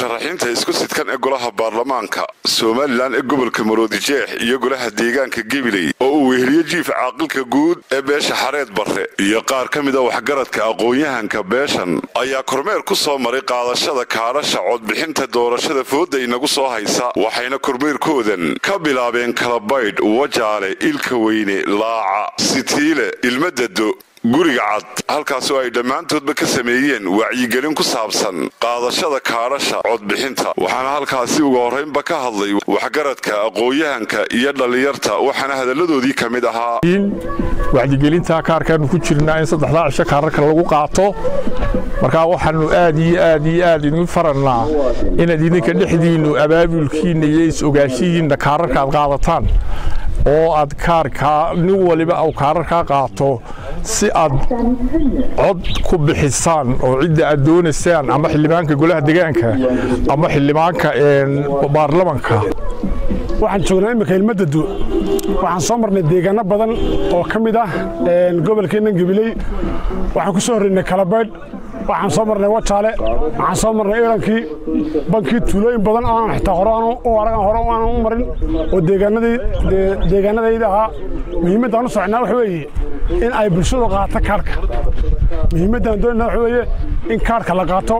musharaxiinta isku sidkan ee golaha baarlamaanka somalilan ee gobolka maroodijeex iyo golaha deegaanka gebiley oo uu weheliyo jiif caaqilka guud ee beesha xareed barre iyo qaar ka mid a waxgaradka aqoon-yahanka beeshan ayaa kormeer ku soo maray qaadashada kaadhasha codbixinta doorashada fooda inagu soo haysa waxayna kormeerkoodan ka bilaabeen kalabaydh wajaale ilka weyne laaca sitiile ilmadado guriga cad halkaasoo ay dhammaantoodba ka sameeyeen wacyigelin ku saabsan qaadashada kaadhasha codbixinta waxaana halkaasi uga horraynba ka hadlay waxgaradka aqoon-yahanka iyo dhallinyarta waxaana hadalladoodii ka mid ahaa wacyigelinta kaarkaanu ku jirnaa in saddexdaa cisho kaararka lagu qaato markaa waxaannu aad iyo aad iyo aad idin farannaa inaad idinka dhexdiinnu abaabulkiinna iyo is-ogaashihiinna kaararka aad qaadataan oo aad kaarkaa nin waliba uu kaararkaa qaato si aad cod ku bixisaan oo cidda aad doonaysaan ama xildhibaanka golaha degaanka ama xildhibaanka baarlamanka waxaan joognaa imika ilmadadu waxaan soo marnay deegaano badan oo ka mid ah gobolkeennan gabiley waxaan ku soo horreynay kalabaydh waxaan soo marnay wajaale waxaan soo marnay ilankii bankii tuulooyin badan aan xitaa hore u arag hore aan u marin oo deegaanadayda ahaa muhiimaddaan u socnaa waxa weeye in ay bulshadu qaato kaarhka muhiimaddaan doonayna waxa weeye in kaarhka la qaato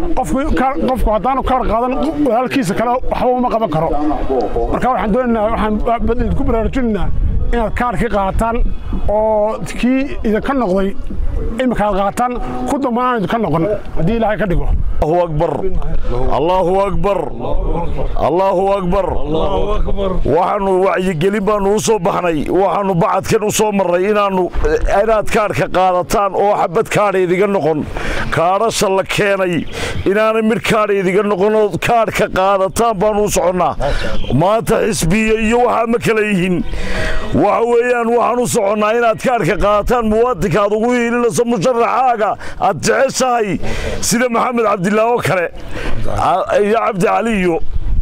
qofku haddaanu kaarh qaadan walaalkiisa kale waxba uma qaban karo marka waxaan doonaynaa waxaan idinku baraarujinaynaa inaad kaarhkii qaataan oo kii idinka noqday imika aad qaataan ku dambana aan idinka noqon haddii ilaahay ka dhigo akbar allaahu akbar allaahu akbar waxaannu wacyigelin baannu u soo baxnay waxaannu bacadkan u soo marnay inaannu inaad kaadhka qaadataan oo xabad kaadha idiga noqon kaadhasha la keenay inaanay midh kaadha idiga noqonoo kaadhka qaadataan baannu u soconnaa maanta xisbiya iyo waxaa ma kala yihin waxa weeyaan waxaan u soconnaa inaad kaadhka qaadataan muwaadinka aad ugu hiilinayso musharaxaaga aad jeceshahay sida maxamed cabdillah oo kale iyo cabdi caliyo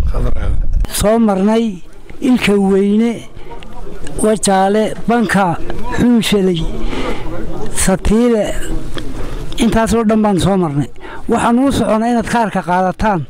soo marnay ilka weyne wajaale banka xuunshalay satiile intaasoo dhan baan soo marnay waxaan uu soconnaa inaad kaarka qaadataan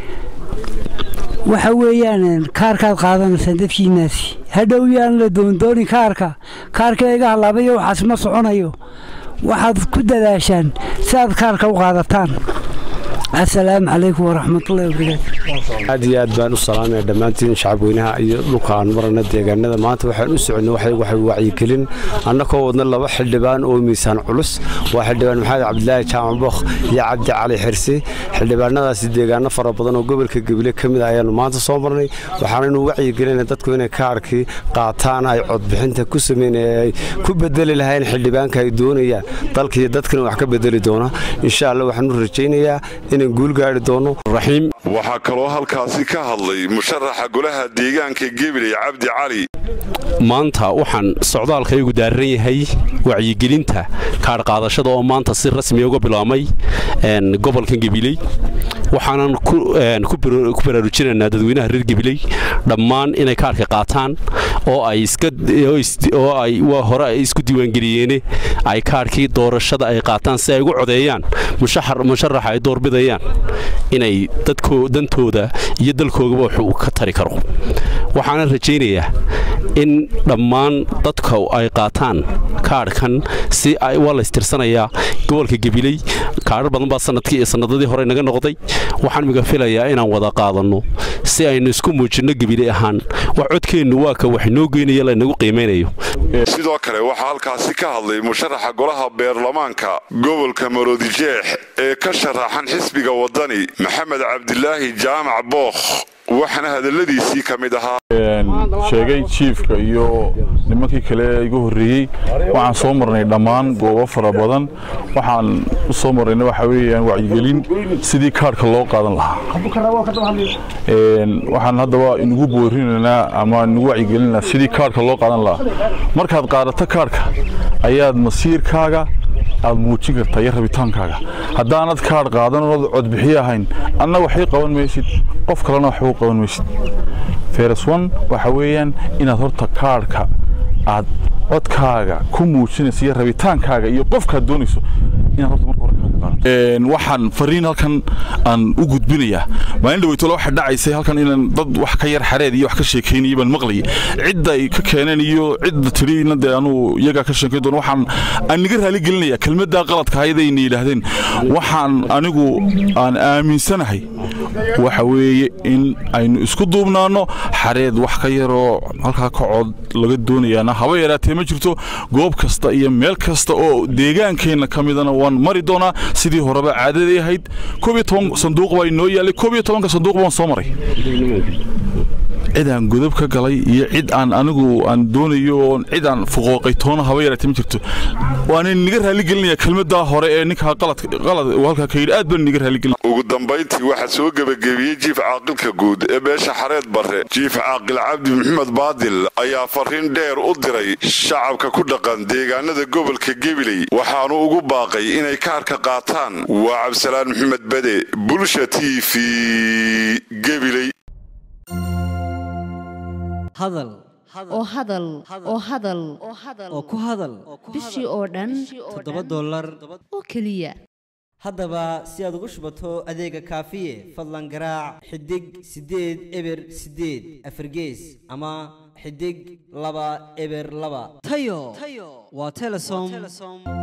waxa weeyaan kaarkaad qaadanaysaan dadkiinaasi hadhow yaan la doondoonin kaarka kaarka iga hallaabayo waxaas ma soconayo waxaad ku dadaashaan si aad kaarka u qaadataan asalaamu calaykum waraxmatullahi wabarakaatu aad iyo aad baan u salaamaya dhammaantiin shacabweynaha iyo dhulka aan marana deegaanada maanta waxaan u soconnay waxay wacyigelin annakoo wadna laba xildhibaan oo miisaan culus waa xildhibaan maxamed cabdilaahi jaamac bookh iyo cabdi cali xirsi xildhibaanadaasi deegaano fara badan oo gobolka gebile ka mid ah ayaannu maanta soo marnay waxaanaynu wacyigelinay dadku inay kaarkii qaataan ay codbixinta ku sameynaya ay ku bedeli lahayn xildhibaanka ay doonayaan dalkiiyo dadkana wax ka bedeli doona insha allah waxaanu rajaynayaa inaan guul gaari doono raxiim waxaa kaloo halkaasi ka hadlay musharaxa golaha deegaanka gebiley cabdi cali maanta waxaan socdaalkaygu daaran yahay wacyigelinta kaadhqaadashada oo maanta si rasmiya uga bilaabmay gobolkan gebiley waxaanan ku baraarujinaynaa dadweynaha reer gebiley dhammaan inay kaarhka qaataan oo ay hore ay isku diiwaangeliyeene ay kaarhkii doorashada ay qaataan si ay ugu codeeyaan musharaxa ay doorbidayaan inay dantooda iyo dalkoogaba wax ka tari karo waxaanan rajaynayaa in dhammaan dadka ay qaataan kaadhkan si waa laystirsanayaa gobolka gebiley kaadhar badan baa sanadkii iyo sannadadii hore naga noqday waxaan miga filayaa inaan wada qaadanno si aynu isku muujinno gebile ahaan wax codkeennu waa ka wax inoo geynaya laynagu qiimaynayo sidoo kale waxaa halkaasi ka hadlay musharaxa golaha beerlamaanka gobolka maroodijeex ee ka sharaxan xisbiga waddani maxamed cabdilaahi jaamac bookh waxaana hadalladiisii ka mid ahaa sheegay jiifka iyo nimankii kale igu horreeyey waxaan soo marnay dhammaan goobo fara badan waxaan u soo marnayna waxa weeyaan wacyigelin sidii kaadhka loo qaadan lahaa waxaan haddaba inugu boorinaynaa ama inugu wacyigelinaynaa sidii kaadhka loo qaadan lahaa markaad qaadato kaadhka ayaad masiirkaaga aad muujin kartaa iyo rabitaankaaga haddaanad kaadh qaadan oonad codbixiye ahayn anna waxay qaban maysid qof kalena waxba u qaban maysid fereswan waxa weeyaan inaad horta kaadhka aad codkaaga ku muujinayso iyo rabitaankaaga iyo qofkaad doonayso inaad horta marka hore waxaan fariin halkan aan u gudbinayaa maalin dhaweytolo waxaa dhacaysay halkan inaan dad wax ka yar xareed iyo wax ka sheekaynaya baan maqlayay cidda ay ka keeneen iyo cidda tiriina dee anuu iyagaa ka sheekayn doona waxaan aan niga raali gelinayaa kelmaddaa qaladka ahaydayna yidhaahdeen waxaan anigu aan aaminsanahay waxa weeye in aynu isku duubnaanno xareed wax ka yaroo halkaa kacod laga doonayaana haba yaraatee ma jirto goob kasta iyo meel kasta oo deegaankeenna ka midana waan mari doonaa sidii horeba caadaday ahayd koob iyo toban sanduuq baa inoo yaallay koob iyo tobanka sanduuq baan soo maray cid aan godab ka galay iyo cid aan anigu aan doonayo oon cid aan fuqooqay toona haba yaraatee ma jirto waana niga raaligelinaya kelmaddaa hore ee ninkaa qalad qalad uu halkaa ka yidhi aad baan niga raaligelin ugu dambayntii waxaa soo gebagabeeyey jiif caaqilka guud ee beesha xareed barre jiif caaqil cabdi maxamed baadil ayaa fariin dheer u diray shacabka ku dhaqan deegaanada gobolka gebiley waxaanu ugu baaqay inay kaarka qaataan waa cabdisalaan maxamed bade bulsha t v gebiley hadal oo hadal oo hadal oo ku hadal bishii oo dhan toddoba dollar oo keliya haddaba si aad ugu shubato adeega kaafiye fadlan garaac xidig siddeed eber siddeed afargees ama xidig laba eber laba tayo waa telesom